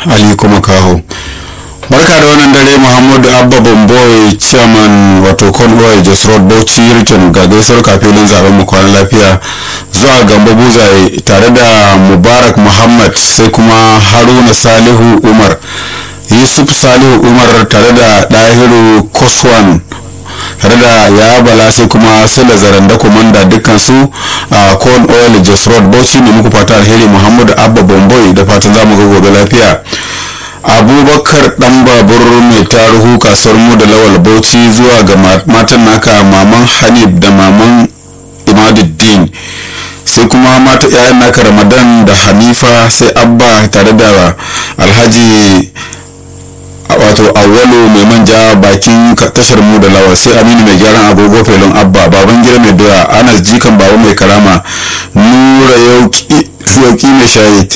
ali kuma kaho barka da wannan dare muhammadu abba bamboy chairman wato convoy jos road bauchi rikin ga gaisuwar kafilin zaben mu kwana lafiya zuwa gamba buzaye tare da mubarak muhammad sai kuma haruna salihu umar yusuf salihu umar tare da dahiru koswan tare da ya bala sai kuma sila zaranda komanda dukkan su a corn oil jos road bauchi ne muku fata alheri muhammadu abba bomboy da fatan zamu ga gobe lafiya abubakar dan babur mai taruhu kasuwar mu da lawal bauchi zuwa ga matan naka maman hanif da maman imaduddin sai kuma mata yayan naka ramadan da hanifa sai abba tare da alhaji wato awwalu mai manja bakin tashar mu da lawa sai aminu mai gyaran agogo felon abba baban gida mai doya anas jikan baba mai karama nura yauki mai shahid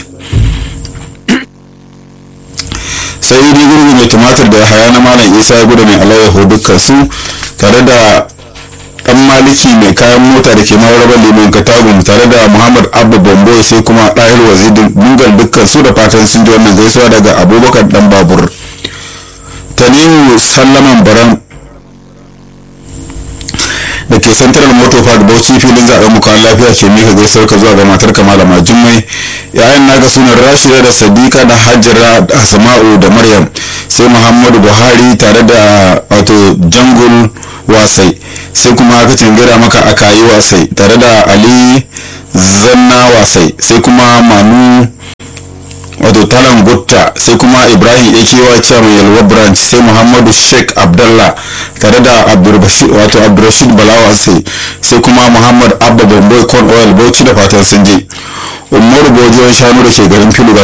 sai idi gurgu mai tumatir da haya na malam isa ya gudu mai alayyahu dukkan su tare da dan maliki mai kayan mota da ke mawarabar liman katagun tare da muhammad abba bombo sai kuma ɗahir wazidin dungal dukkan su da fatan sun ji wannan gaisuwa daga abubakar dan babur tanimu sallaman baran da ke central motor park bauchi filin zaben mu kawai lafiya ke mika gaisuwar ka zuwa ga matar ka malama jummai yayan naka sunan rashida da sadiqa da hajjara da asma'u da maryam sai muhammadu buhari tare da wato jangul wasai sai kuma aka cangira maka a kayi wasai tare da ali zanna wasai sai kuma manu wato talan gutta sai kuma ibrahim akewa chairman yalwa branch sai muhammadu sheikh abdallah tare da wato abdurrashid balawa sai sai kuma muhammad abba bamboy corn oil bauchi da fatan sun je umaru bojiyon shanu da ke garin filu ga